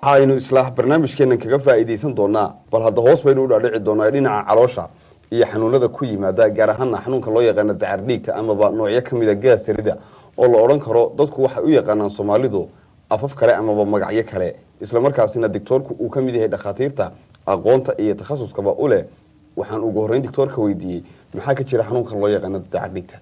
waxaynu isla barnaamijkeenan kaga faa'iidaysan doonaa bal hadda hoos baynu u dhaadhici doonaa dhinaca caloosha iyo xanuunada ku yimaada gaar ahaana xanuunka loo yaqaano dacar dhiigta amaba noocyo kamida gaastarida oo la odhan karo dadku waxay u yaqaanaan soomaalidu afaf kale amaba magacyo kale islamarkaasina dictoorku uu ka mid yahay dhakhaatiirta aqoonta iyo takhasuskaba u leh waxaan ugu horreyn dictoorka weydiiyey maxaa ka jira xanuunka loo yaqaano dacar dhiigta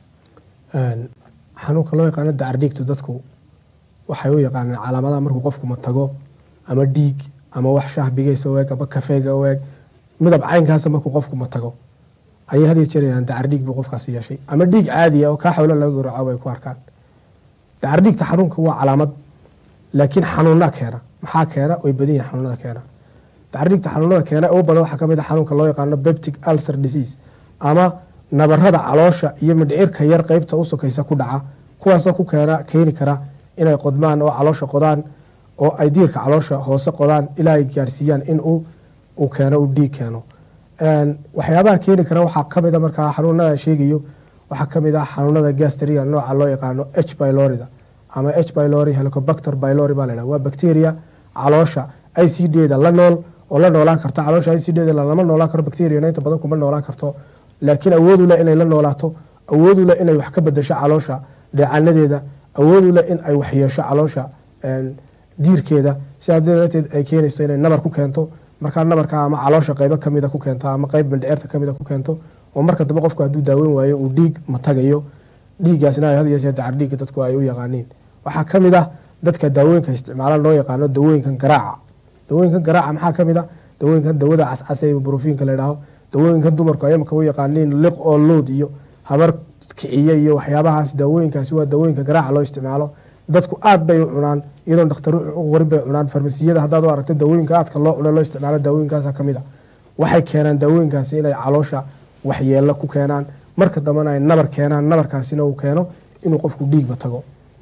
xanuunka loo yaqaano dacar dhiigtu dadku waxay u yaqaanaan calaamadaha markuu qofku matago ama dhiig ama wax shahbigaysa u eg ama kafeega u eg midab caynkaasa markuu qofku matago ayay had iyo jeer yidhahdaan dacar dhiig buu qofkaasi yeeshay ama dhiig caadiya oo kaa xawlo laga gowraco ay ku arkaan dacar dhiigta xanuunka waa calaamad laakiin xanuunaa keena maxaa keena way badan yihin xanuunada keena dacar dhiigta xanuunada keena ugu badan waxaa kamid a xanuunka loo yaqaano beptic ulcer disease ama nabarada caloosha iyo midhcirka yar qeybta u sokaysa ku dhaca kuwaasoo ku keena keeni kara inay qodmaan oo caloosha qodaan oo ay diirka caloosha hoose qodaan ilaa ay gaarsiiyaan in uu keeno uu dhiig keeno waxyaabaha keeni kara waxaa kamida markaa xanuunada sheegayo waxaa kamid ah xanuunada gastriga nooca loo yaqaano h bylorida ama h bylori helicobacter bylori baa laydhaha waa bacteria caloosha i c d-da la nool oo la noolaan karto caloosha i c d-da lama noolaan karo bacteriana inta badan kuma noolaan karto laakiin awoodu leh inay la noolaato awoodu leh inay wax ka bedasho caloosha dheecanadeeda awoodu leh in ay waxyeesho caloosha diirkeeda sidaa darteed ay keenayso inay nabar ku keento markaa nabarka ama caloosha qeybo kamida ku keento ama qeyb mindhceerta kamida ku keento oo marka dambe qofku hadduu daaweyn waayo uu dhiig matagayo dhiiggaasna had yeesee dacar dhiigga dadku ay u yaqaaniin waxaa kamid ah dadka daawooyinka isticmaala loo yaqaano dawooyinkan garaaca dawooyinkan garaaca maxaa kamid ah dawooyinkan dawada cascasa ee brofiinka ladhaaho dawooyinkan dumarku ay imaka u yaqaaniin liq oo lood iyo habar kiciye iyo waxyaabahaas daawooyinkaasi waa dawooyinka garaaca loo isticmaalo dadku aad bay u cunaan iyadoon dhakhtar u qorin bay cunaan farmasiyada haddaad u aragto daawooyinka aadka loo cuna loo isticmaalo daawooyinkaasa kamid a waxay keenaan daawooyinkaasi inay caloosha waxyeelo ku keenaan marka dambena ay nabar keenaan nabarkaasina uu keeno inuu qofku dhiigba tago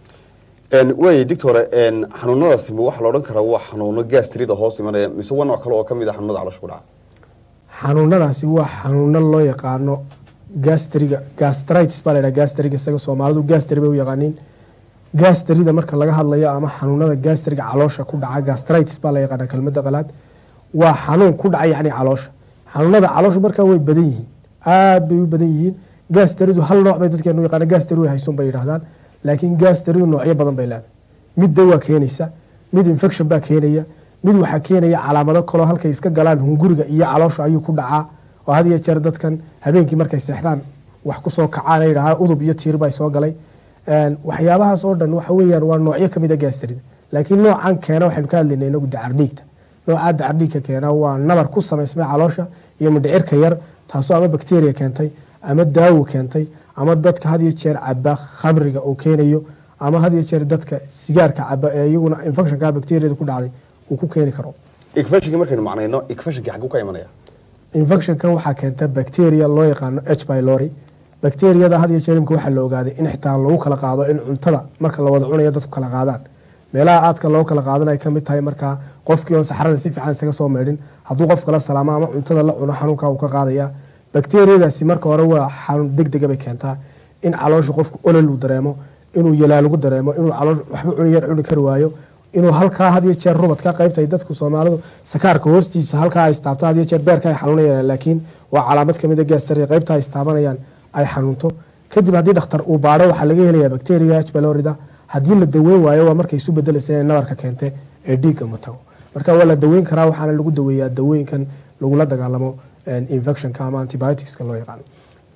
waay dictore xanuunadaasi ma waxaa la odhan karaa waa xanuuno gastrida hoos imanaya mise waa nooc kale oo kamid a xanuunada caloosha ku dhaca xanuunadaasi waa xanuuno loo yaqaano gastriga gastritis baa laydhaha gastriga isaga soomaalidu gastri bay u yaqaaniin gastrida marka laga hadlayo ama xanuunada gastriga caloosha ku dhaca gastritis baa la yaqaana kelmada qalaad waa xanuun ku dhaca yacni caloosha xanuunada caloosha markaa way badan yihiin aad bay u badan yihiin gastridu hal nooc bay dadkeenu yaqaana gastri way haysun bay yidhahdaan laakiin gastridu noocyo badan bay leedahay mid dawaa keenaysa mid infection baa keenaya mid waxaa keenaya calaamado kaloo halkay iska galaan hunguriga iyo caloosha ayuu ku dhacaa oo had iyo jeer dadkan habeenkii markay seexdaan wax kusoo kacaan yidhahaa udub iyo tiir baa soo galay waxyaabahaas oo dhan waxa weeyaan waa noocyo kamid a gastrida laakiin noocan keena waxaynu ka hadlaynay inagu dacar dhiigta noocaa dacar dhiigka keena waa nabar ku samaysmay caloosha iyo midhcirka yar taasoo ama bacteria keentay ama daawo keentay ama dadka had iyo jeer caba khamriga uu keenayo ama had iyo jeer dadka sigaarka caba ee iyaguna infectionka bacteriada ku dhacday uu ku keeni karo infectionka markaynu macnayno infectionka xagguu ka imanaya infectionkan waxaa keenta bacteria loo yaqaano h bylori bacteriyada had iyo jeer imka waxaa la ogaaday in xitaa lagu kala qaado in cuntada marka la wada cunayo dadku kala qaadaan meelaha aadka loo kala qaadan ay kamid tahay markaa qofkii oon saxrada si fiican isaga soo meedhin hadduu qof kala salaamo ama cuntada la cuno xanuunka uu ka qaadaya bacteriyadaasi marka hore waa xanuun degdega bay keentaa in caloosha qofku olol uu dareemo inuu yalaalugu dareemo inuu caloosh waxba cuni yar cuni kari waayo inuu halkaa had iyo jeer rubadka qaybta ay dadku soomaalidu sakaarka hoostiisa halkaa ay istaabto had iyo jeer beerka ay xanuunayaan laakiin waa calaamad kamid a gaastari qaybta ay istaabanayaan ay xanuunto kadib haddii dhakhtar uu baadho waxaa laga helayaa bacteria h bylorida haddii la daweyn waayo waa markay isu bedelaysa inay nabarka keente ee dhiigga ma tago marka waa la daweyn karaa waxaana lagu daweeyaa dawooyinkan lagula dagaalamo infectionka ama antibioticska loo yaqaano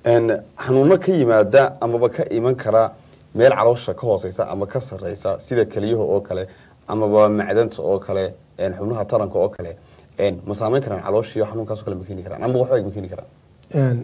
xanuuno ka yimaada amaba ka iman kara meel caloosha ka hooseysa ama ka sareysa sida keliyaha oo kale amaba macdanta oo kale xubnaha taranka oo kale ma saameyn karaan calooshiyo xanuunkaaso kale ma keeni karaan ama waxba ma keeni karaan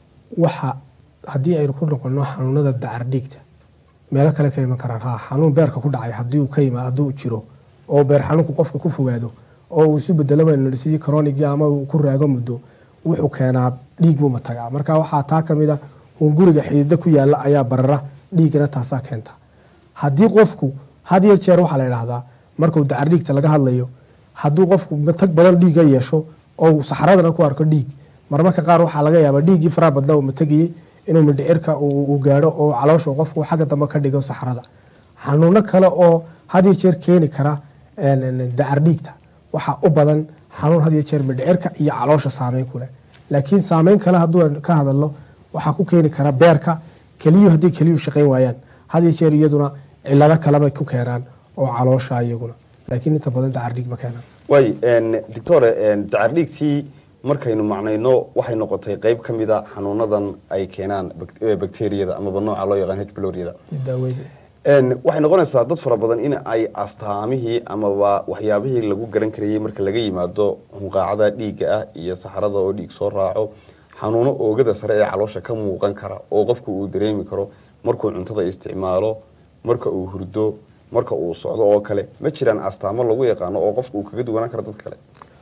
waxa haddii aynu ku noqono xanuunada dacar dhiigta meelo kale ka iman karaan ha xanuun beerka ku dhacay hadii uu ka yima hadduu jiro oo beer xanuunku qofka ku fogaado oo uu isu bedelo baynu sidii cronigi ama uu ku raago muddo wuxuu keenaa dhiig buu matagaa marka waxaa taa kamid a hunguriga xidida ku yaala ayaa barara dhiigana taasaa keenta haddii qofku had iyo jeer waxaa la idhaahdaa markuu dacar dhiigta laga hadlayo hadduu qofku matag badan dhiiga yeesho oo uu saxradana ku arko dhiig marmarka qaar waxaa laga yaabaa dhiiggii faraha badna uu matagayey inuu mindhicirka uu gaadho oo caloosha qofku xagga dambe ka dhigo saxrada xanuuno kale oo had iyo jeer keeni kara dacar dhiigta waxaa u badan xanuun had iyo jeer mindhicirka iyo caloosha saameyn ku leh laakiin saameyn kale hadduu aan ka hadalno waxaa ku keeni kara beerka keliyuhu haddii keliyuhu shaqayn waayaan had iyo jeer iyaduna cilado kalebay ku keenaan oo caloosha iyaguna laakiin inta badan dacardhiig ma keenaan waay doctore dacardhiigtii markaynu macnayno waxay noqotay qeyb ka mida xanuunadan ay keenaan bacteriyada amaba nooca loo yaqaan hbloriyada daaweyd waxay noqonaysaa dad fara badan in ay astaamihii amaba waxyaabihii lagu garan karayay marka laga yimaado hunqaacada dhiigga ah iyo saxarada oo dhiig soo raaco xanuuno oogada sare ee caloosha ka muuqan kara oo qofku uu dareemi karo markuu cuntada isticmaalo marka uu hurdo marka uu socdo oo kale ma jiraan astaamo lagu yaqaano oo qofka uu kaga duwanaan karo dad kale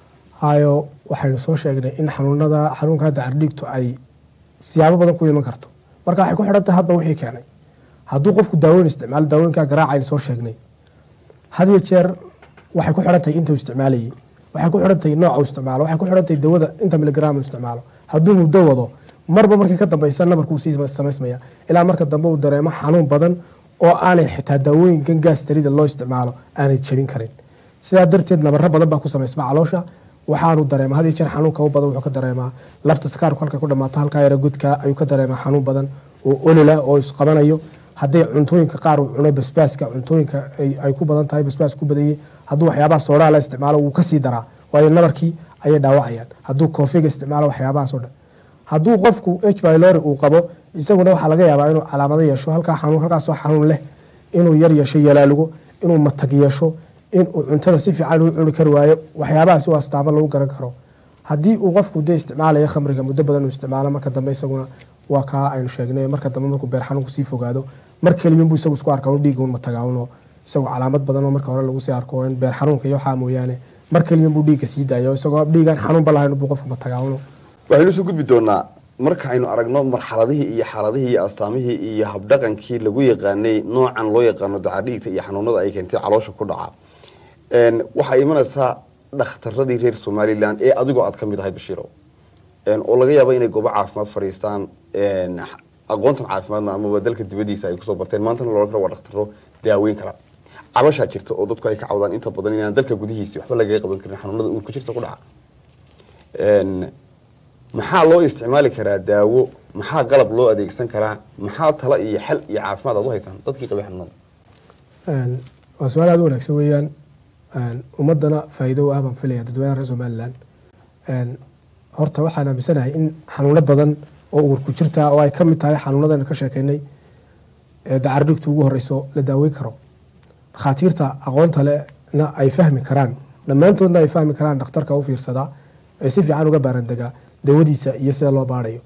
hayo waxaynu soo sheegnay in xanuunada xanuunka dacardhiigtu ay siyaabo badan ku iman karto marka waxay ku xidhan tahay hadba wixii keenay hadduu qofku daaweyn isticmaalo daawooyinkaa garaacaynu soo sheegnay had iyo jeer waxay ku xidhan tahay intuu isticmaalayay waxay ku xidhan tahay nooca uu isticmaalo waxay ku xidhan tahay dawada inta miligram uu isticmaalo hadduu muddo wado marba markii ka dambeysa nabarkuu sii samaysmaya ilaa marka dambe uu dareemo xanuun badan oo aanay xitaa daawooyinkan gaastarida loo isticmaalo aanay jebin karin sidaa darteed nabaro badan baa ku samaysma caloosha waxaanu dareema had iyo jeer xanuunka u badan wuxuu ka dareemaa lafta sakaarku halka ku dhamaato halkaa yara gudka ayuu ka dareemaa xanuun badan oo olila oo isqabanayo hadday cuntooyinka qaar uu cuno basbaaska cuntooyinka ay ku badan tahay basbaas ku badanyay hadduu waxyaabaha soodhaa la isticmaalo wuu kasii daraa waayo nabarkii ayay dhaawacayaan hadduu koofiga isticmaalo waxyaabahaas o dhan hadduu qofku h bylori uu qabo isaguna waxaa laga yaabaa inuu calaamado yeesho halkaa xanuun halkaasoo xanuun leh inuu yar yeesho yalaalugo inuu matag yeesho inuu cuntada si fiican u cuni kari waayo waxyaabahaasi waa astaamo lagu garan karo haddii uu qofku dee isticmaalayo khamriga muddo badan uu isticmaalo marka dambe isaguna waa kaa aynu sheegnay marka dambe markuu beer xanuunku sii fogaado mar keliyunbu isagu isku arka un dhiigga un matagaaunoo isagoo calaamad badan oo marka hore lagu sii arko in beer xanuunka iyo waxaa mooyaane mar keliyunbuu dhiigga sii daayo isagoo dhiigaan xanuunba lahayn buu qofku matagaaunoo waxaynu soo gudbi doonaa marka aynu aragno marxaladihii iyo xaaladihii iyo astaamihii iyo habdhaqankii lagu yaqaanay noocan loo yaqaano dacadhiigta iyo xanuunada ay keentay caloosha ku dhaca waxaa imanaysaa dhakhtaradii reer somalilan ee adigoo aad ka mid ahay bashiiro oo laga yaabo inay goobo caafimaad fadhiistaan aqoontan caafimaadna amaba dalka dibadiisa ay kusoo barteen maantana loola karo waa dhakhtaro daaweyn kara cabashaa jirta oo dadku ay ka cawdaan inta badan inaan dalka gudihiisi waxba lagaga qaban karin xanuunada uurku jirta ku dhaca maxaa loo isticmaali karaa daawo maxaa qalab loo adeegsan karaa maxaa talo iyo xal iyo caafimaad aad u haysaan dadkii qabay xanuunada waa su-aal aad u wanaagsan weeyaan ummadana faa'iido u ah baan filaya dadweynaha reer somalilan horta waxaan aaminsanahay in xanuuno badan oo uurku jirta oo ay ka mid tahay xanuunadan ka sheekeynay ee dacardhigtu ugu horeyso la daaweyn karo dhakhaatiirta aqoonta lena ay fahmi karaan dhammaantoodna ay fahmi karaan dhakhtarka u fiirsadaa ee si fiican uga baarandegaa dawadiisa iyo sida loo baarayo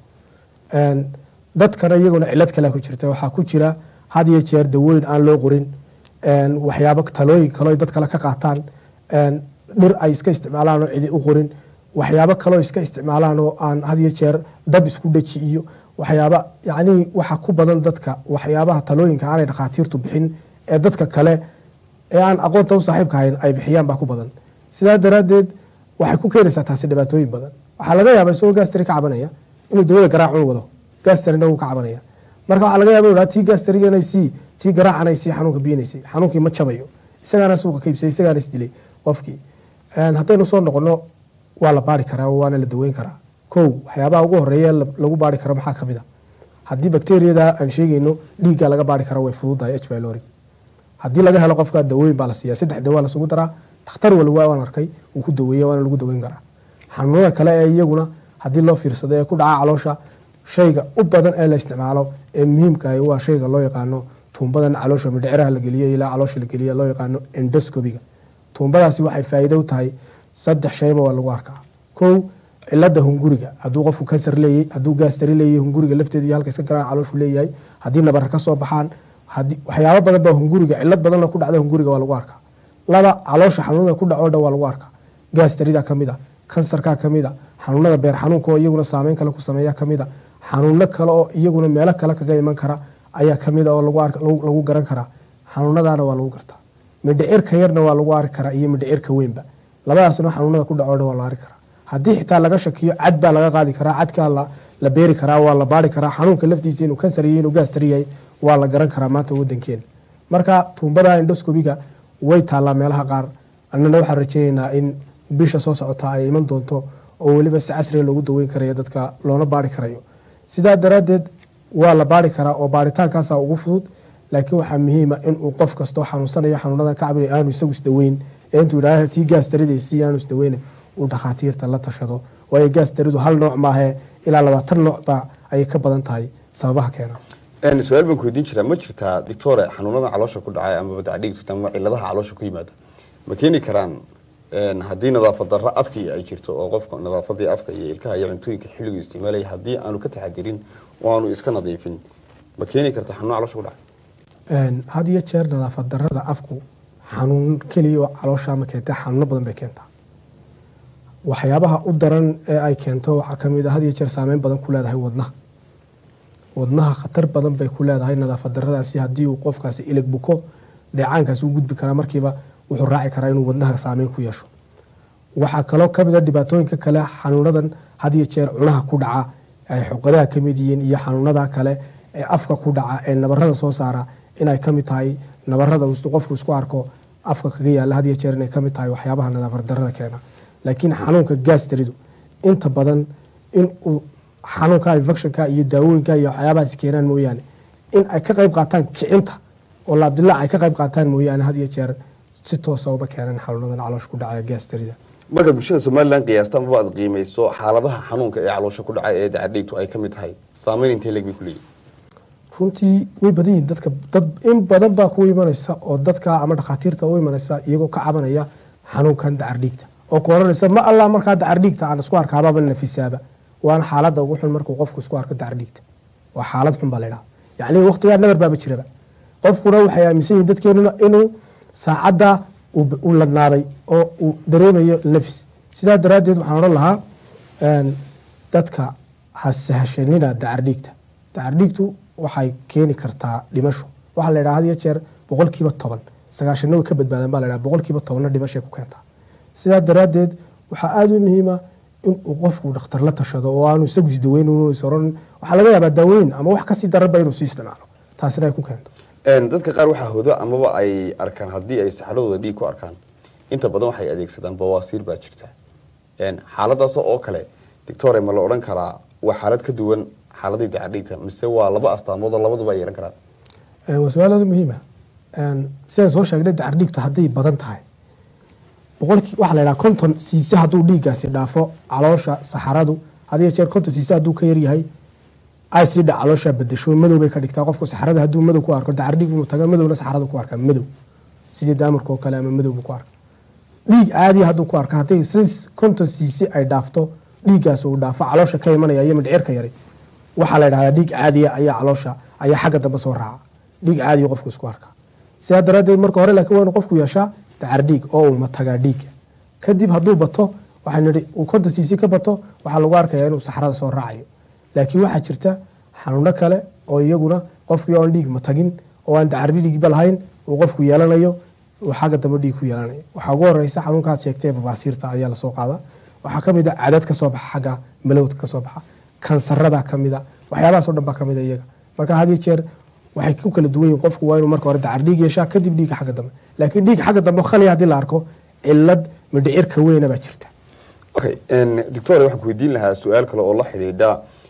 dadkana iyaguna cilad kale ku jirta waxaa ku jira had iyo jeer dawooyin aan loo qorin waxyaabo talooyin kaleo dad kale ka qaataan dhir ay iska isticmaalaan oo cidi u qorin waxyaabo kaleo iska isticmaalaan oo aan had iyo jeer dab isku dheji iyo waxyaaba yacnii waxa ku badan dadka waxyaabaha talooyinka aanay dhakhaatiirtu bixin ee dadka kale ee aan aqoonta u saaxiibka hayn ay bixiyaan baa ku badan sidaa daraaddeed waxay ku keenaysaa taasi dhibaatooyin badan waxaa laga yaaba isagoo gastari ka cabanaya inuu dawada garaacun wado gastarina wuu ka cabanaya marka waxaa laga yaba inu tii gastariganaysi tii garaacanaysi xanuunka biyanaysay xanuunkii ma jabayo isagaana suuqa ka iibsay isagaana isdilay qofkii haddaynu soo noqono waa la baari karaa waana la daweyn karaa kow waxyaabaha ugu horeeya lagu baari karo maxaa kamid a haddii bakteriyada aan sheegayno dhiigga laga baari karo way fududahay h bylori haddii laga helo qofka dawooyin baa la siiya saddex dawaa lasugu daraa dhakhtar waliba waan arkay uu ku daweeye waana lagu daweyn karaa xanuunada kale ee iyaguna haddii loo fiirsado ee ku dhaca caloosha shayga u badan ee la isticmaalo ee muhiimkaah waa shayga loo yaqaano tuumbadan caloosha midhiciraha la geliyo ilaa caloosha la geliya loo yaqaano endoscobiga tuumbadaasi waxay faa'iido u tahay saddex shayba waa lagu arkaa kow cilada hunguriga hadduu qofku kansar leeyahy hadduu gaastari leeyahy hunguriga lafteeda iyo halka iska garaan calooshu leeyahay haddii nabar ka soo baxaan waxyaabo badan baa hunguriga cilad badanna ku dhacda hunguriga waa lagu arkaa laba caloosha xanuunada ku dhaco dhan waa lagu arkaa gaastarida kamid a kansarkaa kamid a xanuunada beer xanuunka oo iyaguna saameyn kale ku sameeya kamid a xanuuno kale oo iyaguna meelo kale kaga iman kara ayaa kamid a oo lagu garan karaa xanuunadaana waa lagu gartaa midhicirka yarna waa lagu arki karaa iyo midhicirka weynba labadaasna xanuunada ku dhaco dhan waa la arki karaa haddii xitaa laga shakiyo cad baa laga qaadi karaa cadkaa la beeri karaa waa la baari karaa xanuunka laftiisa inuu kansar iyo inuu gaastar yahay waa la garan karaa maanta wadankeena marka tuumbada endoscobiga way taallaa meelaha qaar annana waxaan rajeyneynaa in bisha soo socota ay iman doonto oo weliba si casriga loogu daweyn karayo dadka loona baari karayo sidaa daraaddeed waa la baari karaa oo baaritaankaasa ugu fudud laakiin waxaa muhiima inuu qof kastoo xanuunsanayo xanuunadan ka cabinayo aanu isagu isdaweyn ee intuu idhaaha tii gaas daridaysi aanu isdaweyne uu dhakhaatiirta la tashado waayo gaas daridu hal nooc maahee ilaa labaatan noocba ayay ka badan tahay sababaha keena Een, su-aal baan ku weydiin jiraa ma jirtaa doctore xanuunada caloosha ku dhacay ama dacdhiigta ama ciladaha caloosha ku yimaada ma keeni karaan een, haddii nadaafad darro afkii ay jirto oo qofka nadaafadii afka iyo ilkaha iyo cuntooyinka xilligu isticmaalaya haddii aanu ka taxadirin oo aanu iska nadiifin ma keeni karta xanuun caloosha ku dhacay Een, had iyo jeer nadaafad darada afku xanuun keliya oo caloosha ma keentay xanuuno badan bay keentaa waxyaabaha u daran ee ay keento waxaa kamid a had iyo jeer saameyn badan ku leedahay wadnaha wadnaha khatar badan bay ku leedahay nadaafad daradaasi haddii uu qofkaasi ilig buko dheecaankaasi u gudbi karaa markiiba wuxuu raaci karaa inuu wadnaha saameyn ku yeesho waxaa kaloo kamid a dhibaatooyinka kale xanuunadan had iyo jeer cunaha ku dhaca ay xuqadaha kamid yihiin iyo xanuunada kale ee afka ku dhaca ee nabarada soo saara inay kamid tahay nabarada uu qofku isku arko afka kaga yaala had iyo jeer inay kamid tahay waxyaabaha nadaafad darada keena laakiin xanuunka gaasteridu inta badan in uu xanuunka infectionka iyo daawooyinka iyo waxyaabahaas keenaan mooyaane in ay ka qayb qaataan kicinta oo laabdilaac ay ka qayb qaataan mooyaane had iyo jeer si toosa uma keenan xanuunadan caloosha ku dhacaya gaastarida markaad bulshada somalilan qiyaasta amaba aad qiimayso xaaladaha xanuunka ee caloosha ku dhacay ee dacdhiigtu ay ka mid tahay saameyn intee leeg bay ku leeyihin runtii way badan yihiin dadka dad in badan baa ku imanaysa oo dadka ama dhakhaatiirta u imanaysa iyagoo ka cabanaya xanuunkan dacardhiigta oo ku oranaysa ma allah markaa dacardhiigta aan isku arkaababa nafisaaba waana xaaladda ugu xun markuu qofku isku arko dacardhiigta waa xaalad xun baa la ydhaha yacni waqtigaa nabar baaba jiraba qofkuna waxay aaminsan yihiin dadkeenuna inuu saacadda uu ladnaaday oo uu dareemayo nafis sidaa daraaddeed waxaan odhan lahaa dadka ha sahashanina dacardhiigta dacardhiigtu waxay keeni kartaa dhimasho waxaa la ydhaha had iyo jeer boqolkiiba toban sagaashana way ka badbaadaan baa la ydhaha boqolkiiba tobanna dhimashay ku keentaa sidaa daraaddeed waxaa aada u muhiima inuu qofku dhakhtar la tashado oo aanu isagu isdaweyn oran waxaa laga yaabaa daaweyn ama wax kasii daranba inuu sii isticmaalo taasina ay ku keento dadka qaar waxaa hodo amaba ay arkaan haddii ay saxradooda dhiig ku arkaan inta badan waxay adeegsadaan bawaasiir baa jirta xaaladaas oo kale doctore ma la odhan karaa waa xaalad ka duwan xaaladii dacadhiigta mise waa laba astaamood oo labaduba ay yeelan karaan waa su-aal aada muhiima sidaan soo sheegnay dacardhiigta hadday badan tahay boqolkii waxaa la yidhaha konton siise hadduu dhiiggaasi dhaafo caloosha saxaradu had iyo jeer konton siise hadduu ka yaryahay acidha caloosha bedesho madow bay ka dhigtaa qofku saxarada hadduu madow ku arko dacardhiig inuu tago madowna saxaradu ku arkaa madow sidii daamarka oo kale ama madow buu ku arka dhiig caadiya hadduu ku arko hadday si konton siise ay dhaafto dhiiggaas uu dhaafo caloosha ka imanaya iyo midhcirka yaray waxaa la yidhahdaa dhiig caadiya ayaa caloosha ayaa xagga dambe soo raaca dhiig caadiya qofku isku arkaa sidaa daraaddeed marka hore laakiin waa inu qofku yeeshaa dacardhiig oo uu matagaa dhiigga kadib hadduu bato waxaa nidhi uu konton siisi ka bato waxaa lagu arkayaa inuu saxrada soo raacayo laakiin waxaa jirta xanuuno kale oo iyaguna qofkii oon dhiig matagin oo aan dacardhiigba lahayn uu qofku yeelanayo uu xagga dambe dhiig ku yeelanayo waxaa ugu horeysa xanuunkaad sheegtay babaasiirta ayaa lasoo qaada waxaa kamid a cadad ka soo baxa xagga malowdka ka soo baxa kansarada kamid a waxyaabahaasoo dhan baa kamid a iyaga marka had iyo jeer waxay ku kala duwan yihin qofku waa inuu marka hore dacardhiig yeeshaa kadib dhiigga xagga dambe laakiin dhiig xagga dambe khaliya haddii la arko cilad midhicirka weyna baa jirta okay doctor waxaan ku weydiin lahaa su-aal kale oo la xidhiidha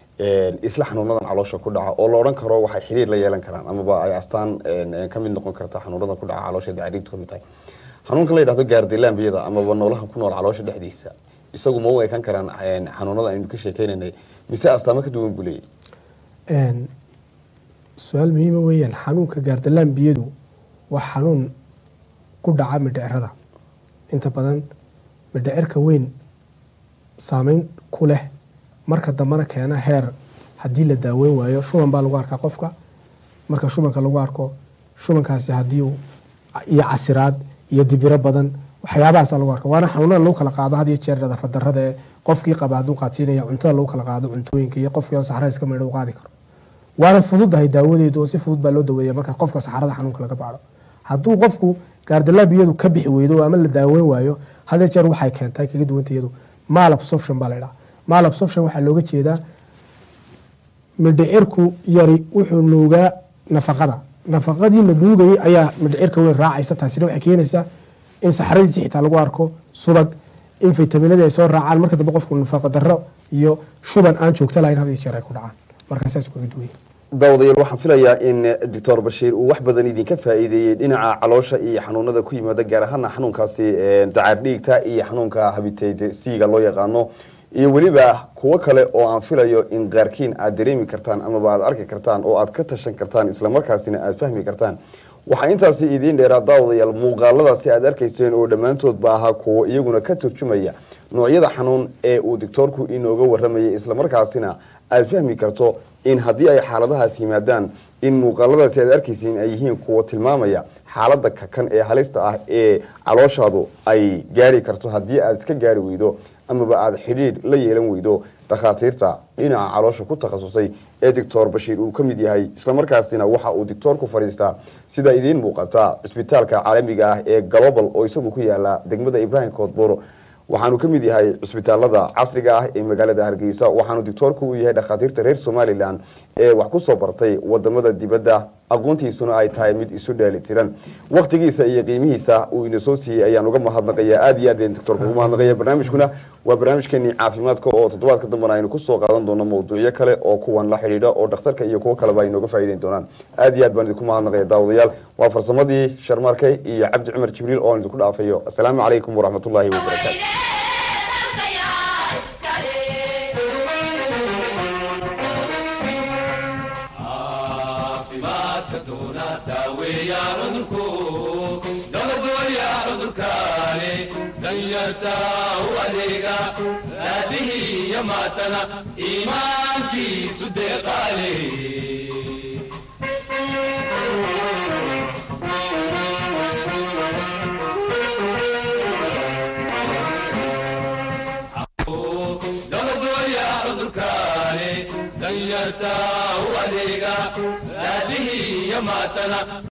isla xanuunadan caloosha ku dhaca oo la odhan karo waxay xiriir la yeelan karaan amaba ay astaan ka mid noqon karta xanuunadan ku dhaca caloosha dacariigtu kamid tahay xanuunka la yidhahdo gaardilaambiyada amaba noolaha ku nool caloosha dhexdiisa isagu ma u ekan karaan xanuunada aynu ka sheekeynanay mise astaamo ka duwan buu leeyahy su-aal muhiima weeyaan xanuunka gaardalaambiyadu waa xanuun ku dhaca midhicirada inta badan midhicirka weyn saameyn ku leh marka dambena keena heer haddii la daaweyn waayo shuban baa lagu arkaa qofka marka shubanka lagu arko shubankaasi hadii iyo casiraad iyo dibiro badan waxyaabahaasa lagu arka waana xanuunada lagu kala qaado had iyo jeer nadaafad darada ee qofkii qaba hadduu qaadsiinaya cuntada lagu kala qaado cuntooyinka iyo qofkii on saxrada iska maydha u qaadi karo waana fududahay daawadeedu oo si fudud baa loo daweeya marka qofka saxarada xanuunka laga baadho hadduu qofku gaardalaabiyadu ka bixi weydo ama la daaweyn waayo hadee jeer waxay keentay kaga duwanta iyadu mal absorption baa la ydhaha mal absorption waxaa looga jeedaa midhicirku yari wuxuu nuugaa nafaqada nafaqadii la nuugayay ayaa midhicirka weyn raacaysa taasina waxay keenaysaa in saxradiisi xitaa lagu arko subag in faytaminadii ay soo raacaan marka dambe qofku nafaqo darro iyo shuban aan joogto lahayn had iyo jeer ay ku dhacaan marka saas kaga duwan daawadayaal waxaan filayaa in doctor bashiir uu wax badan idinka faa'iideeyey dhinaca caloosha iyo xanuunada ku yimaada gaar ahaana xanuunkaasi dacar dhiigta iyo xanuunka habitayd c-ga loo yaqaano iyo weliba kuwo kale oo aan filayo in qaarkiin aad dareemi kartaan amaba aad arki kartaan oo aad ka tashan kartaan islamarkaasina aad fahmi kartaan waxaa intaasi idiin dheeraa daawadayaal muuqaaladaasi aad arkayseen oo dhammaantoodba ahaa kuwo iyaguna ka turjumaya noocyada xanuun ee uu doctoorku inooga waramayay islamarkaasina aad fahmi karto in haddii ay xaaladahaas yimaadaan in muuqaaladaasi aad arkaysiin ay yihiin kuwa tilmaamaya xaalada kakan ee halista ah ee calooshaadu ay gaari karto haddii aad iska gaari weydo amaba aada xidhiidh la yeelan weydo dhakhaatiirta dhinaca caloosha ku takhasusay ee doctor bashiir uu ka mid yahay islamarkaasina waxa uu doctoorku fadhiistaa sida idiin muuqata cisbitaalka caalamiga ah ee global oo isagu ku yaala degmada ibrahim koodboro waxaanu ka mid yahay cisbitaalada casriga ah ee magaalada hargeysa waxaanu doctoorku u yahay dhakhaatiirta reer somalilan ee wax kusoo bartay wadamada dibadda aqoontiisuna ay tahay mid isu dheeli tiran waktigiisa iyo qiimihiisa uu ina soo siiyey ayaan uga mahadnaqaya aada iyo aad doctorka ugu mahadnaqaya barnaamijkuna waa barnaamijkeenii caafimaadka oo toddobaadka dambena aynu kusoo qaadan doono mawduucyo kale oo kuwan la xidhiidha oo dhakhtarka iyo kuwo kaleba ay nooga faa'iideyn doonaan aada iyo aad baan idinku mahadnaqaya daawadayaal waa farsamadii sharmaarke iyo cabdi cumar jibriil oo aan idinku dhaafayo asalaamu calaykum waraxmatullaahi wabarakaatu iimaankiisu deeqaale dabadooya cudurkaane danyarta u adeega raadihi iyo maatana